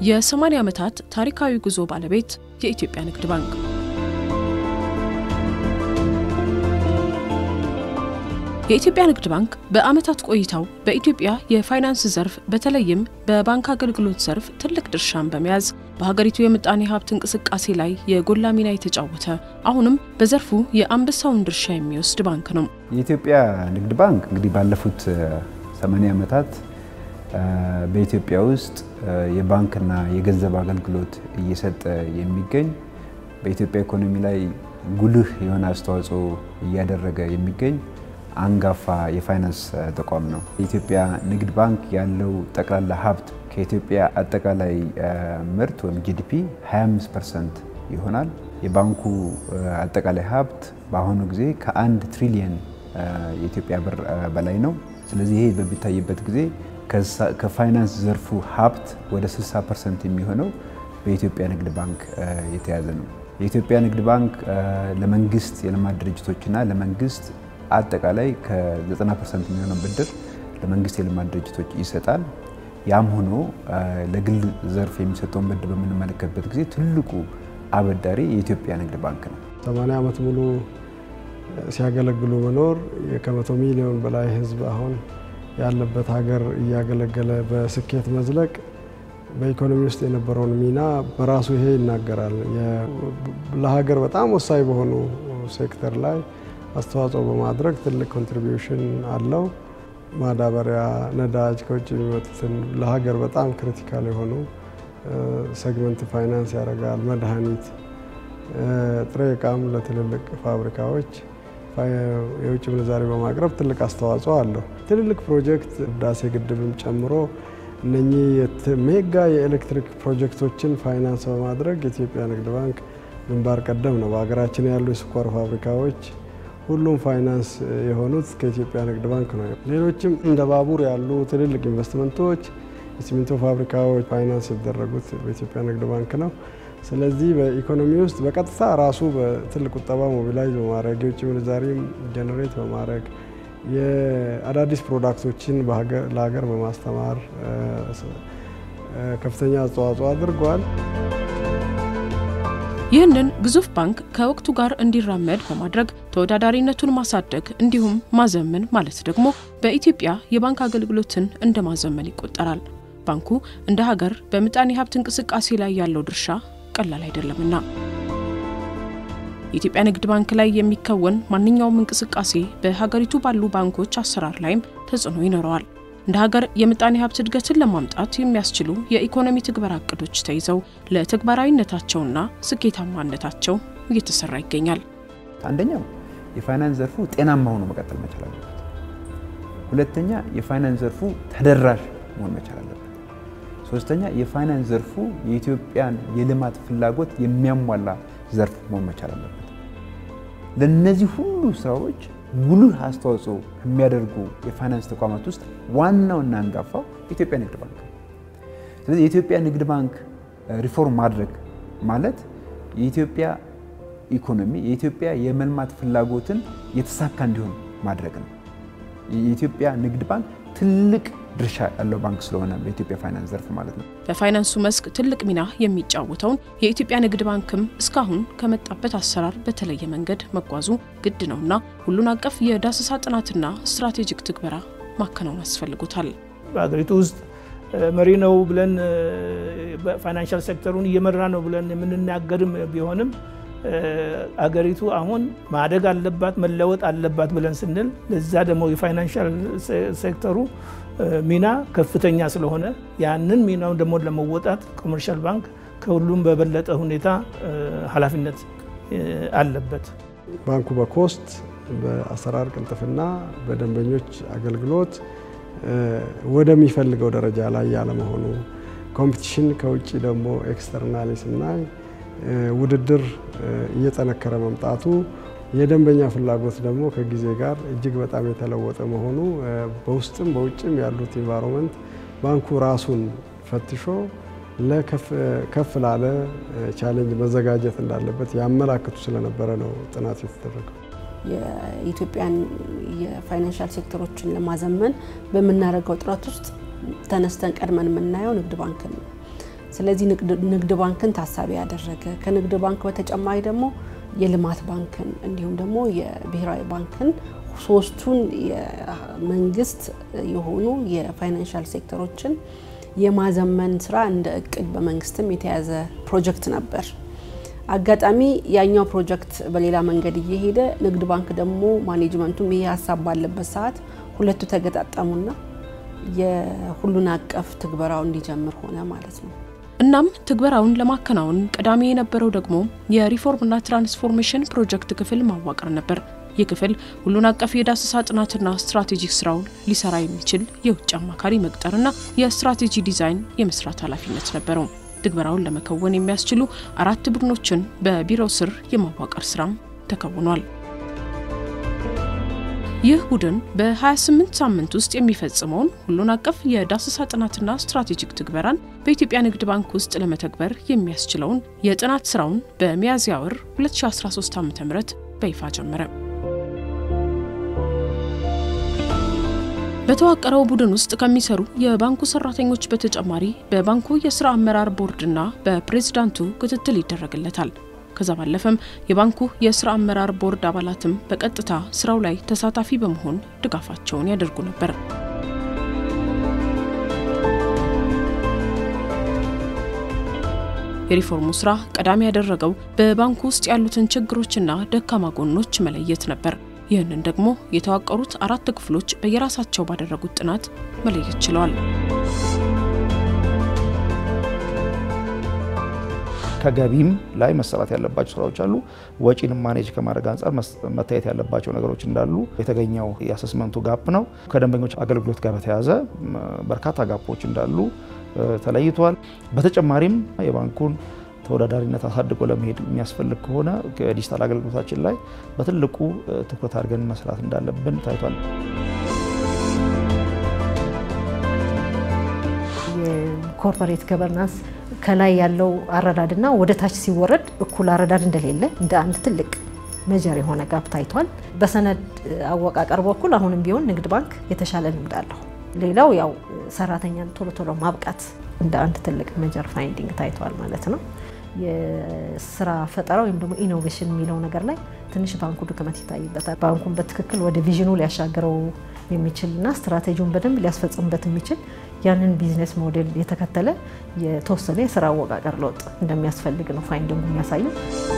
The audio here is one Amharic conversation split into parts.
የ80 ዓመታት ታሪካዊ ጉዞ ባለቤት የኢትዮጵያ ንግድ ባንክ የኢትዮጵያ ንግድ ባንክ በዓመታት ቆይታው በኢትዮጵያ የፋይናንስ ዘርፍ በተለይም በባንክ አገልግሎት ዘርፍ ትልቅ ድርሻን በመያዝ በሀገሪቱ የምጣኔ ሀብት እንቅስቃሴ ላይ የጎላ ሚና የተጫወተ አሁንም በዘርፉ የአንበሳውን ድርሻ የሚወስድ ባንክ ነው። የኢትዮጵያ ንግድ ባንክ እንግዲህ ባለፉት 80 ዓመታት በኢትዮጵያ ውስጥ የባንክና የገንዘብ አገልግሎት እየሰጠ የሚገኝ በኢትዮጵያ ኢኮኖሚ ላይ ጉልህ የሆነ አስተዋጽኦ እያደረገ የሚገኝ አንጋፋ የፋይናንስ ተቋም ነው። የኢትዮጵያ ንግድ ባንክ ያለው ጠቅላላ ሀብት ከኢትዮጵያ አጠቃላይ ምርት ወይም ጂዲፒ 25 ፐርሰንት ይሆናል። የባንኩ አጠቃላይ ሀብት በአሁኑ ጊዜ ከአንድ ትሪሊየን የኢትዮጵያ ብር በላይ ነው። ስለዚህ ይሄ በሚታይበት ጊዜ ከፋይናንስ ዘርፉ ሀብት ወደ 60 ፐርሰንት የሚሆነው በኢትዮጵያ ንግድ ባንክ የተያዘ ነው። የኢትዮጵያ ንግድ ባንክ ለመንግስት የልማት ድርጅቶችና ለመንግስት አጠቃላይ ከ90 ፐርሰንት የሚሆነው ብድር ለመንግስት የልማት ድርጅቶች ይሰጣል። ያም ሆኖ ለግል ዘርፍ የሚሰጠውን ብድር በምንመለከትበት ጊዜ ትልቁ አበዳሪ የኢትዮጵያ ንግድ ባንክ ነው። 80 ዓመት ሙሉ ሲያገለግሉ መኖር ከመቶ ሚሊዮን በላይ ህዝብ አሁን ያለበት ሀገር እያገለገለ በስኬት መዝለቅ በኢኮኖሚ ውስጥ የነበረውን ሚና በራሱ ይሄ ይናገራል። ለሀገር በጣም ወሳኝ በሆኑ ሴክተር ላይ አስተዋጽኦ በማድረግ ትልቅ ኮንትሪቢዩሽን አለው። ማዳበሪያ፣ ነዳጅ፣ ከውጭ የሚመጡትን ለሀገር በጣም ክሪቲካል የሆኑ ሴግመንት ፋይናንስ ያደርጋል። መድኃኒት፣ ጥሬ እቃም ለትልልቅ ፋብሪካዎች የውጭ ምንዛሬ በማቅረብ ትልቅ አስተዋጽኦ አለው። ትልልቅ ፕሮጀክት ህዳሴ ግድብም ጨምሮ እነኚህ ሜጋ የኤሌክትሪክ ፕሮጀክቶችን ፋይናንስ በማድረግ የኢትዮጵያ ንግድ ባንክ ግንባር ቀደም ነው። በሀገራችን ያሉ የስኳር ፋብሪካዎች ሁሉም ፋይናንስ የሆኑት ከኢትዮጵያ ንግድ ባንክ ነው። ሌሎችም እንደ ባቡር ያሉ ትልልቅ ኢንቨስትመንቶች፣ የሲሚንቶ ፋብሪካዎች ፋይናንስ የተደረጉት በኢትዮጵያ ንግድ ባንክ ነው። ስለዚህ በኢኮኖሚ ውስጥ በቀጥታ ራሱ በትልቅ ቁጠባ ሞቢላይዝ በማድረግ የውጭ ምንዛሪም ጀነሬት በማድረግ የአዳዲስ ፕሮዳክቶችን ለሀገር በማስተማር ከፍተኛ አስተዋጽኦ አድርጓል። ይህንን ግዙፍ ባንክ ከወቅቱ ጋር እንዲራመድ በማድረግ ተወዳዳሪነቱን ማሳደግ እንዲሁም ማዘመን ማለት ደግሞ በኢትዮጵያ የባንክ አገልግሎትን እንደ ማዘመን ይቆጠራል። ባንኩ እንደ ሀገር በምጣኔ ሀብት እንቅስቃሴ ላይ ያለው ድርሻ ቀላል አይደለምና የኢትዮጵያ ንግድ ባንክ ላይ የሚከወን ማንኛውም እንቅስቃሴ በሀገሪቱ ባሉ ባንኮች አሰራር ላይም ተጽዕኖ ይኖረዋል። እንደ ሀገር የምጣኔ ሀብት እድገትን ለማምጣት የሚያስችሉ የኢኮኖሚ ትግበራ እቅዶች ተይዘው ለተግባራዊነታቸውና ስኬታማነታቸው እየተሰራ ይገኛል። አንደኛው የፋይናንስ ዘርፉ ጤናማ ሆኖ መቀጠል መቻል አለበት። ሁለተኛ የፋይናንስ ዘርፉ ተደራሽ መሆን መቻል አለበት። ሶስተኛ የፋይናንስ ዘርፉ የኢትዮጵያን የልማት ፍላጎት የሚያሟላ ዘርፍ መሆን መቻል አለበት። ለእነዚህ ሁሉ ስራዎች ጉልህ አስተዋጽኦ ከሚያደርጉ የፋይናንስ ተቋማት ውስጥ ዋናውና አንጋፋው የኢትዮጵያ ንግድ ባንክ ነው። ስለዚህ የኢትዮጵያ ንግድ ባንክ ሪፎርም ማድረግ ማለት የኢትዮጵያ ኢኮኖሚ የኢትዮጵያ የመልማት ፍላጎትን የተሳካ እንዲሆን ማድረግ ነው። የኢትዮጵያ ንግድ ባንክ ትልቅ ድርሻ ያለው ባንክ ስለሆነ በኢትዮጵያ ፋይናንስ ዘርፍ ማለት ነው። በፋይናንሱ መስክ ትልቅ ሚና የሚጫወተውን የኢትዮጵያ ንግድ ባንክም እስካሁን ከመጣበት አሰራር በተለየ መንገድ መጓዙ ግድ ነውና ሁሉን አቀፍ የዳሰሳ ጥናትና ስትራቴጂክ ትግበራ ማከናወን አስፈልጎታል። በሀገሪቱ ውስጥ መሪ ነው ብለን ፋይናንሻል ሴክተሩን እየመራ ነው ብለን የምንናገርም ቢሆንም አገሪቱ አሁን ማደግ አለባት መለወጥ አለባት ብለን ስንል ለዛ ደግሞ የፋይናንሻል ሴክተሩ ሚና ከፍተኛ ስለሆነ ያንን ሚናውን ደግሞ ለመወጣት ኮመርሻል ባንክ ከሁሉም በበለጠ ሁኔታ ኃላፊነት አለበት። ባንኩ በኮስት በአሰራር ቅልጥፍና፣ በደንበኞች አገልግሎት ወደሚፈልገው ደረጃ ላይ ያለመሆኑ ኮምፒቲሽን ከውጭ ደግሞ ኤክስተርናሊ ስናይ ውድድር እየጠነከረ መምጣቱ የደንበኛ ፍላጎት ደግሞ ከጊዜ ጋር እጅግ በጣም የተለወጠ መሆኑ በውስጥም በውጭም ያሉት ኢንቫይሮንመንት ባንኩ ራሱን ፈትሾ ከፍ ላለ ቻሌንጅ መዘጋጀት እንዳለበት ያመላክቱ ስለነበረ ነው ጥናት የተደረገው። የኢትዮጵያን የፋይናንሻል ሴክተሮችን ለማዘመን በምናደርገው ጥረት ውስጥ ተነስተን ቀድመን የምናየው ንግድ ባንክን ነው። ስለዚህ ንግድ ባንክን ታሳቢ ያደረገ ከንግድ ባንክ በተጨማሪ ደግሞ የልማት ባንክን እንዲሁም ደግሞ የብሔራዊ ባንክን ሶስቱን የመንግስት የሆኑ የፋይናንሻል ሴክተሮችን የማዘመን ስራ እንደ እቅድ በመንግስትም የተያዘ ፕሮጀክት ነበር። አጋጣሚ ያኛው ፕሮጀክት በሌላ መንገድ እየሄደ ንግድ ባንክ ደግሞ ማኔጅመንቱም ይሄ ሀሳብ ባለበት ሰዓት ሁለቱ ተገጣጠሙና የሁሉን አቀፍ ትግበራው እንዲጀምር ሆነ ማለት ነው። እናም ትግበራውን ለማከናወን ቀዳሚ የነበረው ደግሞ የሪፎርምና ትራንስፎርሜሽን ፕሮጀክት ክፍል ማዋቀር ነበር። ይህ ክፍል ሁሉን አቀፍ የዳሰሳ ጥናትና ስትራቴጂክ ስራውን ሊሰራ የሚችል የውጭ አማካሪ መቅጠርና የስትራቴጂ ዲዛይን የመስራት ኃላፊነት ነበረው። ትግበራውን ለመከወን የሚያስችሉ አራት ቡድኖችን በቢሮው ስር የማዋቀር ስራም ተከውኗል። ይህ ቡድን በ28 ሳምንት ውስጥ የሚፈጽመውን ሁሉን አቀፍ የዳሰሳ ጥናትና ስትራቴጂክ ትግበራን በኢትዮጵያ ንግድ ባንክ ውስጥ ለመተግበር የሚያስችለውን የጥናት ስራውን በሚያዝያ ወር 2013 ዓ.ም በይፋ ጀመረ። በተዋቀረው ቡድን ውስጥ ከሚሰሩ የባንኩ ሰራተኞች በተጨማሪ በባንኩ የስራ አመራር ቦርድና በፕሬዝዳንቱ ክትትል ይደረግለታል። ከዛ ባለፈም የባንኩ የስራ አመራር ቦርድ አባላትም በቀጥታ ስራው ላይ ተሳታፊ በመሆን ድጋፋቸውን ያደርጉ ነበር። የሪፎርሙ ስራ ቀዳሚ ያደረገው በባንኩ ውስጥ ያሉትን ችግሮችና ደካማ ጎኖች መለየት ነበር። ይህንን ደግሞ የተዋቀሩት አራት ክፍሎች በየራሳቸው ባደረጉት ጥናት መለየት ችለዋል። ከገቢም ላይ መሰራት ያለባቸው ስራዎች አሉ። ወጪንም ማኔጅ ከማድረግ አንጻር መታየት ያለባቸው ነገሮች እንዳሉ የተገኘው የአሰስመንቱ ጋፕ ነው። ከደንበኞች አገልግሎት ጋር በተያያዘ በርካታ ጋፖች እንዳሉ ተለይቷል። በተጨማሪም የባንኩን ተወዳዳሪነት አሳድጎ ለመሄድ የሚያስፈልግ ከሆነ ከዲጂታል አገልግሎታችን ላይ በትልቁ ትኩረት አድርገን መስራት እንዳለብን ታይቷል። የኮርፖሬት ገቨርናንስ ከላይ ያለው አረዳድና ወደ ታች ሲወረድ እኩል አረዳድ እንደሌለ እንደ አንድ ትልቅ መጀር የሆነ ጋብ ታይቷል። በሰነድ አወቃቀር በኩል አሁንም ቢሆን ንግድ ባንክ የተሻለ ልምድ አለው። ሌላው ያው ሰራተኛን ቶሎ ቶሎ ማብቃት እንደ አንድ ትልቅ መጀር ፋይንዲንግ ታይቷል ማለት ነው። የስራ ፈጠራ ወይም ደግሞ ኢኖቬሽን የሚለው ነገር ላይ ትንሽ ባንኩ ድክመት ይታይበታል። ባንኩን በትክክል ወደ ቪዥኑ ሊያሻገረው የሚችልና ስትራቴጂውን በደንብ ሊያስፈጽምበት የሚችል ያንን ቢዝነስ ሞዴል የተከተለ የተወሰነ የስራ አወቃቀር ለውጥ እንደሚያስፈልግ ነው ፋይንዲንጉ የሚያሳየው።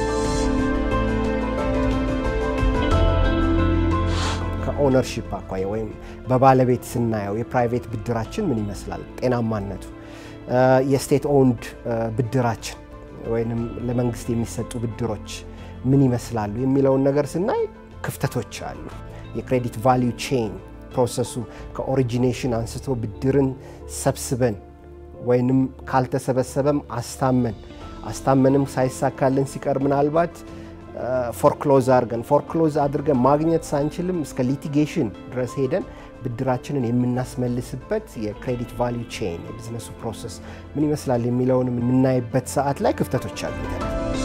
ከኦነርሺፕ አኳያ ወይም በባለቤት ስናየው የፕራይቬት ብድራችን ምን ይመስላል? ጤናማነቱ የስቴት ኦውንድ ብድራችን ወይም ለመንግስት የሚሰጡ ብድሮች ምን ይመስላሉ የሚለውን ነገር ስናይ ክፍተቶች አሉ። የክሬዲት ቫሊዩ ቼን ፕሮሰሱ ከኦሪጂኔሽን አንስቶ ብድርን ሰብስበን ወይንም ካልተሰበሰበም አስታመን አስታመንም ሳይሳካልን ሲቀር ምናልባት ፎርክሎዝ አድርገን ፎርክሎዝ አድርገን ማግኘት ሳንችልም እስከ ሊቲጌሽን ድረስ ሄደን ብድራችንን የምናስመልስበት የክሬዲት ቫሊዩ ቼን የቢዝነሱ ፕሮሰስ ምን ይመስላል የሚለውን የምናይበት ሰዓት ላይ ክፍተቶች አግኝተናል።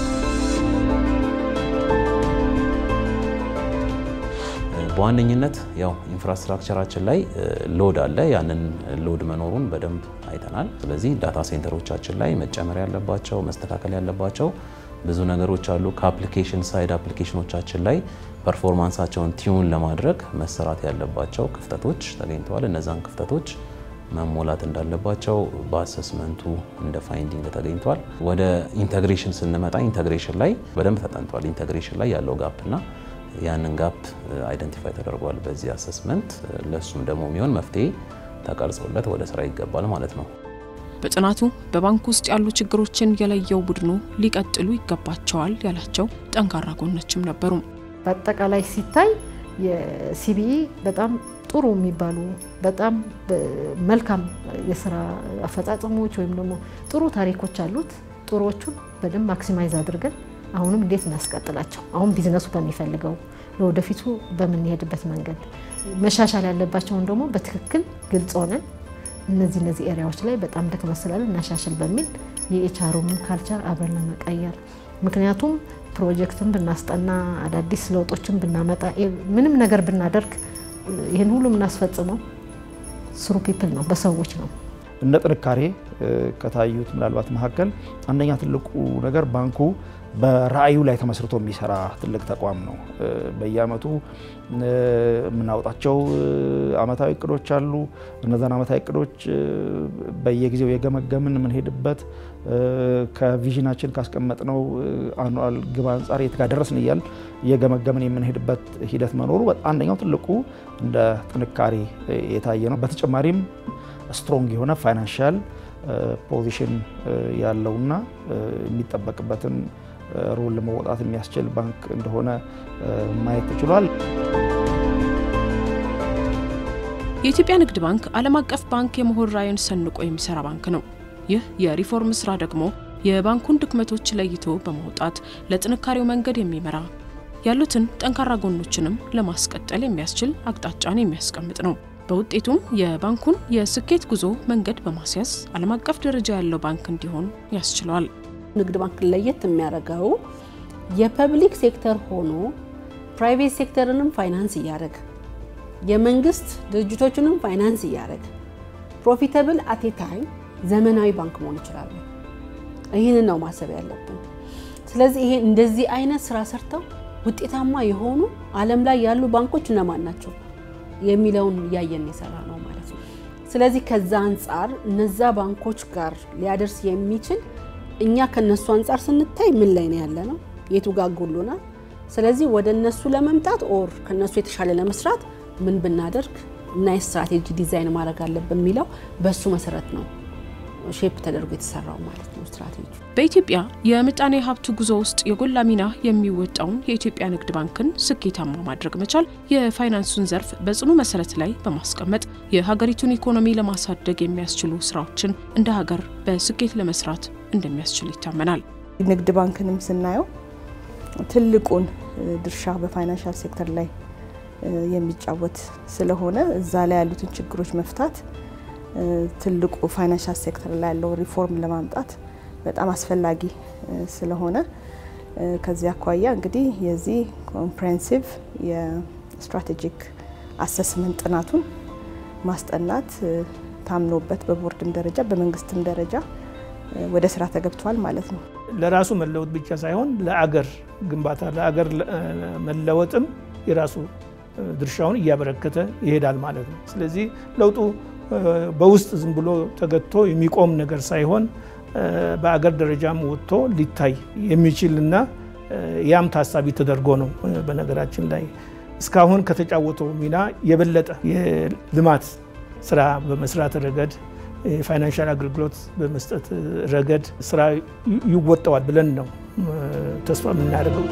በዋነኝነት ያው ኢንፍራስትራክቸራችን ላይ ሎድ አለ። ያንን ሎድ መኖሩን በደንብ አይተናል። ስለዚህ ዳታ ሴንተሮቻችን ላይ መጨመር ያለባቸው መስተካከል ያለባቸው ብዙ ነገሮች አሉ። ከአፕሊኬሽን ሳይድ አፕሊኬሽኖቻችን ላይ ፐርፎርማንሳቸውን ቲዩን ለማድረግ መሰራት ያለባቸው ክፍተቶች ተገኝተዋል። እነዛን ክፍተቶች መሞላት እንዳለባቸው በአሰስመንቱ እንደ ፋይንዲንግ ተገኝቷል። ወደ ኢንተግሬሽን ስንመጣ ኢንተግሬሽን ላይ በደንብ ተጠንቷል። ኢንተግሬሽን ላይ ያለው ጋፕ እና ያንን ጋፕ አይደንቲፋይ ተደርጓል በዚህ አሰስመንት። ለእሱም ደግሞ የሚሆን መፍትሄ ተቀርጾለት ወደ ስራ ይገባል ማለት ነው። በጥናቱ በባንክ ውስጥ ያሉ ችግሮችን የለየው ቡድኑ ሊቀጥሉ ይገባቸዋል ያላቸው ጠንካራ ጎኖችም ነበሩ። በአጠቃላይ ሲታይ የሲቢኢ በጣም ጥሩ የሚባሉ በጣም መልካም የስራ አፈጻጸሞች ወይም ደግሞ ጥሩ ታሪኮች አሉት። ጥሩዎቹን በደንብ ማክሲማይዝ አድርገን አሁንም እንዴት እናስቀጥላቸው፣ አሁን ቢዝነሱ በሚፈልገው ለወደፊቱ በምንሄድበት መንገድ መሻሻል ያለባቸውን ደግሞ በትክክል ግልጽ ሆነን እነዚህ እነዚህ ኤሪያዎች ላይ በጣም ደክመት ስላለ እናሻሽል በሚል የኤችአሩንም ካልቸር አብረን ለመቀየር ምክንያቱም ፕሮጀክትን ብናስጠና አዳዲስ ለውጦችን ብናመጣ ምንም ነገር ብናደርግ ይህን ሁሉ የምናስፈጽመው ስሩ ፒፕል ነው፣ በሰዎች ነው። እንደ ጥንካሬ ከታዩት ምናልባት መካከል አንደኛ ትልቁ ነገር ባንኩ በራዕዩ ላይ ተመስርቶ የሚሰራ ትልቅ ተቋም ነው። በየአመቱ የምናወጣቸው አመታዊ እቅዶች አሉ። እነዛን አመታዊ እቅዶች በየጊዜው የገመገምን የምንሄድበት ከቪዥናችን ካስቀመጥነው አኑዋል ግብ አንጻር የት ጋር ደረስን እያል እየገመገምን የምንሄድበት ሂደት መኖሩ አንደኛው ትልቁ እንደ ጥንካሬ የታየ ነው። በተጨማሪም ስትሮንግ የሆነ ፋይናንሻል ፖዚሽን ያለውና የሚጠበቅበትን ሮል ለመወጣት የሚያስችል ባንክ እንደሆነ ማየት ተችሏል። የኢትዮጵያ ንግድ ባንክ ዓለም አቀፍ ባንክ የመሆን ራዕይን ሰንቆ የሚሰራ ባንክ ነው። ይህ የሪፎርም ስራ ደግሞ የባንኩን ድክመቶች ለይቶ በማውጣት ለጥንካሬው መንገድ የሚመራ ያሉትን ጠንካራ ጎኖችንም ለማስቀጠል የሚያስችል አቅጣጫን የሚያስቀምጥ ነው። በውጤቱም የባንኩን የስኬት ጉዞ መንገድ በማስያዝ ዓለም አቀፍ ደረጃ ያለው ባንክ እንዲሆን ያስችለዋል። ንግድ ባንክን ለየት የሚያደርገው የፐብሊክ ሴክተር ሆኖ ፕራይቬት ሴክተርንም ፋይናንስ እያደረገ የመንግስት ድርጅቶችንም ፋይናንስ እያደረገ ፕሮፊተብል አቴታይም ዘመናዊ ባንክ መሆን ይችላሉ። ይህንን ነው ማሰብ ያለብን። ስለዚህ ይሄ እንደዚህ አይነት ስራ ሰርተው ውጤታማ የሆኑ ዓለም ላይ ያሉ ባንኮች እነማን ናቸው የሚለውን እያየን የሰራ ነው ማለት ነው። ስለዚህ ከዛ አንጻር እነዛ ባንኮች ጋር ሊያደርስ የሚችል እኛ ከነሱ አንጻር ስንታይ ምን ላይ ነው ያለ ነው፣ የቱ ጋር ጎሎናል። ስለዚህ ወደ እነሱ ለመምጣት ኦር ከነሱ የተሻለ ለመስራት ምን ብናደርግ እና ስትራቴጂ ዲዛይን ማድረግ አለብን የሚለው በሱ መሰረት ነው ሼፕ ተደርጎ የተሰራው ማለት ነው ስትራቴጂ። በኢትዮጵያ የምጣኔ ሀብቱ ጉዞ ውስጥ የጎላ ሚና የሚወጣውን የኢትዮጵያ ንግድ ባንክን ስኬታማ ማድረግ መቻል የፋይናንሱን ዘርፍ በጽኑ መሰረት ላይ በማስቀመጥ የሀገሪቱን ኢኮኖሚ ለማሳደግ የሚያስችሉ ስራዎችን እንደ ሀገር በስኬት ለመስራት እንደሚያስችል ይታመናል። ንግድ ባንክንም ስናየው ትልቁን ድርሻ በፋይናንሻል ሴክተር ላይ የሚጫወት ስለሆነ እዛ ላይ ያሉትን ችግሮች መፍታት ትልቁ ፋይናንሻል ሴክተር ላይ ያለው ሪፎርም ለማምጣት በጣም አስፈላጊ ስለሆነ ከዚህ አኳያ እንግዲህ የዚህ ኮምፕሬሄንሲቭ የስትራቴጂክ አሰስመንት ጥናቱን ማስጠናት ታምኖበት በቦርድም ደረጃ በመንግስትም ደረጃ ወደ ስራ ተገብቷል ማለት ነው። ለራሱ መለወጥ ብቻ ሳይሆን ለአገር ግንባታ ለአገር መለወጥም የራሱ ድርሻውን እያበረከተ ይሄዳል ማለት ነው። ስለዚህ ለውጡ በውስጥ ዝም ብሎ ተገቶ የሚቆም ነገር ሳይሆን በአገር ደረጃም ወጥቶ ሊታይ የሚችልና ያም ታሳቢ ተደርጎ ነው። በነገራችን ላይ እስካሁን ከተጫወተው ሚና የበለጠ የልማት ስራ በመስራት ረገድ የፋይናንሻል አገልግሎት በመስጠት ረገድ ስራ ይወጣዋል ብለን ነው ተስፋ የምናደርገው።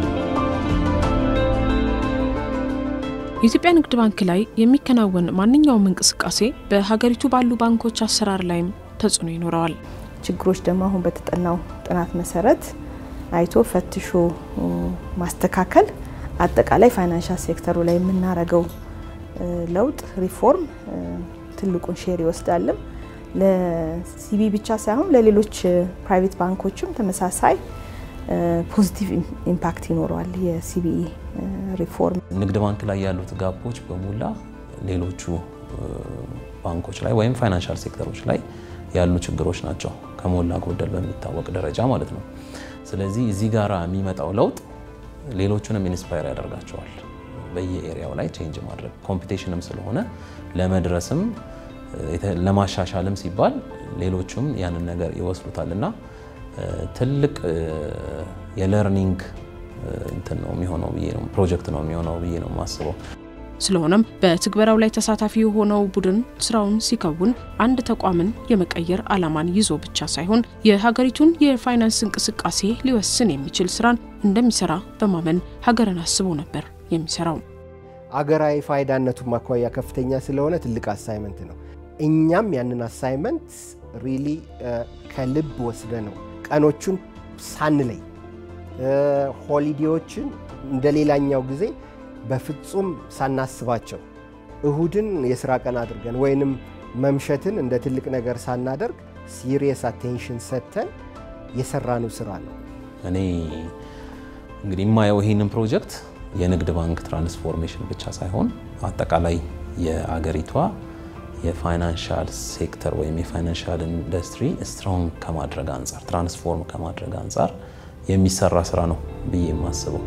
የኢትዮጵያ ንግድ ባንክ ላይ የሚከናወን ማንኛውም እንቅስቃሴ በሀገሪቱ ባሉ ባንኮች አሰራር ላይም ተጽዕኖ ይኖረዋል። ችግሮች ደግሞ አሁን በተጠናው ጥናት መሰረት አይቶ ፈትሾ ማስተካከል አጠቃላይ ፋይናንሻል ሴክተሩ ላይ የምናረገው ለውጥ ሪፎርም ትልቁን ሼር ይወስዳልም። ለሲቢ ብቻ ሳይሆን ለሌሎች ፕራይቬት ባንኮችም ተመሳሳይ ፖዚቲቭ ኢምፓክት ይኖረዋል የሲቢኢ ሪፎርም። ንግድ ባንክ ላይ ያሉት ጋፖች በሙላ ሌሎቹ ባንኮች ላይ ወይም ፋይናንሻል ሴክተሮች ላይ ያሉ ችግሮች ናቸው ከሞላ ጎደል በሚታወቅ ደረጃ ማለት ነው። ስለዚህ እዚህ ጋር የሚመጣው ለውጥ ሌሎቹንም ኢንስፓየር ያደርጋቸዋል በየኤሪያው ላይ ቼንጅ ማድረግ ኮምፒቴሽንም ስለሆነ ለመድረስም ለማሻሻልም ሲባል ሌሎቹም ያንን ነገር ይወስዱታል እና ትልቅ የለርኒንግ እንትን ነው የሚሆነው ብዬ ነው ፕሮጀክት ነው የሚሆነው ብዬ ነው የማስበው። ስለሆነም በትግበራው ላይ ተሳታፊ የሆነው ቡድን ስራውን ሲከውን አንድ ተቋምን የመቀየር ዓላማን ይዞ ብቻ ሳይሆን የሀገሪቱን የፋይናንስ እንቅስቃሴ ሊወስን የሚችል ስራን እንደሚሰራ በማመን ሀገርን አስቦ ነበር የሚሰራው። አገራዊ ፋይዳነቱም አኳያ ከፍተኛ ስለሆነ ትልቅ አሳይመንት ነው። እኛም ያንን አሳይመንት ሪሊ ከልብ ወስደ ነው ቀኖቹን ሳንለይ ሆሊዴዎችን እንደ ሌላኛው ጊዜ በፍጹም ሳናስባቸው እሁድን የስራ ቀን አድርገን ወይንም መምሸትን እንደ ትልቅ ነገር ሳናደርግ ሲሪየስ አቴንሽን ሰጥተን የሰራነው ስራ ነው። እኔ እንግዲህ የማየው ይህንን ፕሮጀክት የንግድ ባንክ ትራንስፎርሜሽን ብቻ ሳይሆን አጠቃላይ የአገሪቷ የፋይናንሻል ሴክተር ወይም የፋይናንሻል ኢንዱስትሪ ስትሮንግ ከማድረግ አንጻር ትራንስፎርም ከማድረግ አንጻር የሚሰራ ስራ ነው ብዬ የማስበው።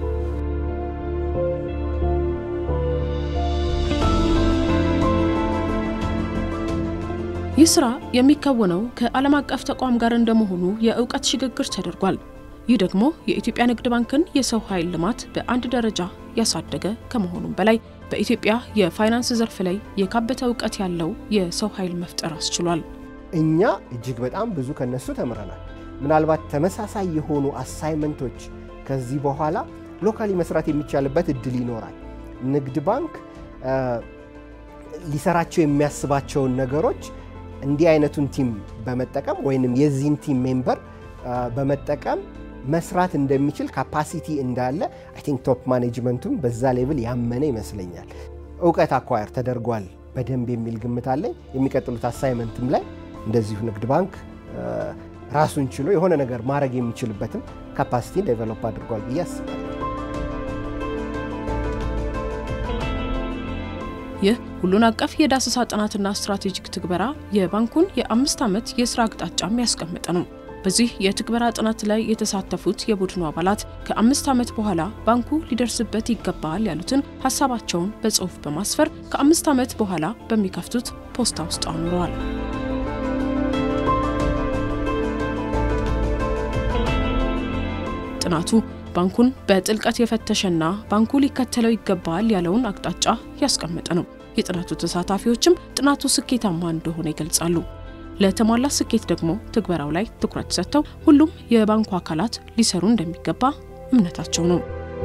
ይህ ስራ የሚከወነው ከዓለም አቀፍ ተቋም ጋር እንደመሆኑ የእውቀት ሽግግር ተደርጓል። ይህ ደግሞ የኢትዮጵያ ንግድ ባንክን የሰው ኃይል ልማት በአንድ ደረጃ ያሳደገ ከመሆኑም በላይ በኢትዮጵያ የፋይናንስ ዘርፍ ላይ የካበተ እውቀት ያለው የሰው ኃይል መፍጠር አስችሏል። እኛ እጅግ በጣም ብዙ ከነሱ ተምረናል። ምናልባት ተመሳሳይ የሆኑ አሳይመንቶች ከዚህ በኋላ ሎካሊ መስራት የሚቻልበት እድል ይኖራል። ንግድ ባንክ ሊሰራቸው የሚያስባቸውን ነገሮች እንዲህ አይነቱን ቲም በመጠቀም ወይንም የዚህን ቲም ሜምበር በመጠቀም መስራት እንደሚችል ካፓሲቲ እንዳለ አይ ቲንክ ቶፕ ማኔጅመንቱም በዛ ሌቭል ያመነ ይመስለኛል። እውቀት አኳየር ተደርጓል በደንብ የሚል ግምት አለኝ። የሚቀጥሉት አሳይመንትም ላይ እንደዚሁ ንግድ ባንክ ራሱን ችሎ የሆነ ነገር ማድረግ የሚችልበትም ካፓሲቲ ዴቨሎፕ አድርጓል ብዬ አስባለሁ። ይህ ሁሉን አቀፍ የዳሰሳ ጥናትና ስትራቴጂክ ትግበራ የባንኩን የአምስት ዓመት የስራ አቅጣጫም ያስቀመጠ ነው። በዚህ የትግበራ ጥናት ላይ የተሳተፉት የቡድኑ አባላት ከአምስት ዓመት በኋላ ባንኩ ሊደርስበት ይገባል ያሉትን ሀሳባቸውን በጽሁፍ በማስፈር ከአምስት ዓመት በኋላ በሚከፍቱት ፖስታ ውስጥ አኑረዋል። ጥናቱ ባንኩን በጥልቀት የፈተሸና ባንኩ ሊከተለው ይገባል ያለውን አቅጣጫ ያስቀመጠ ነው። የጥናቱ ተሳታፊዎችም ጥናቱ ስኬታማ እንደሆነ ይገልጻሉ። ለተሟላ ስኬት ደግሞ ትግበራው ላይ ትኩረት ሰጥተው ሁሉም የባንኩ አካላት ሊሰሩ እንደሚገባ እምነታቸው ነው።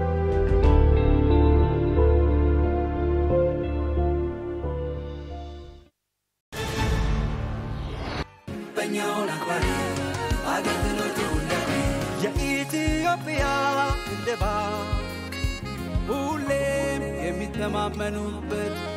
የኢትዮጵያ ንግድ ባንክ ሁሌም የሚተማመኑበት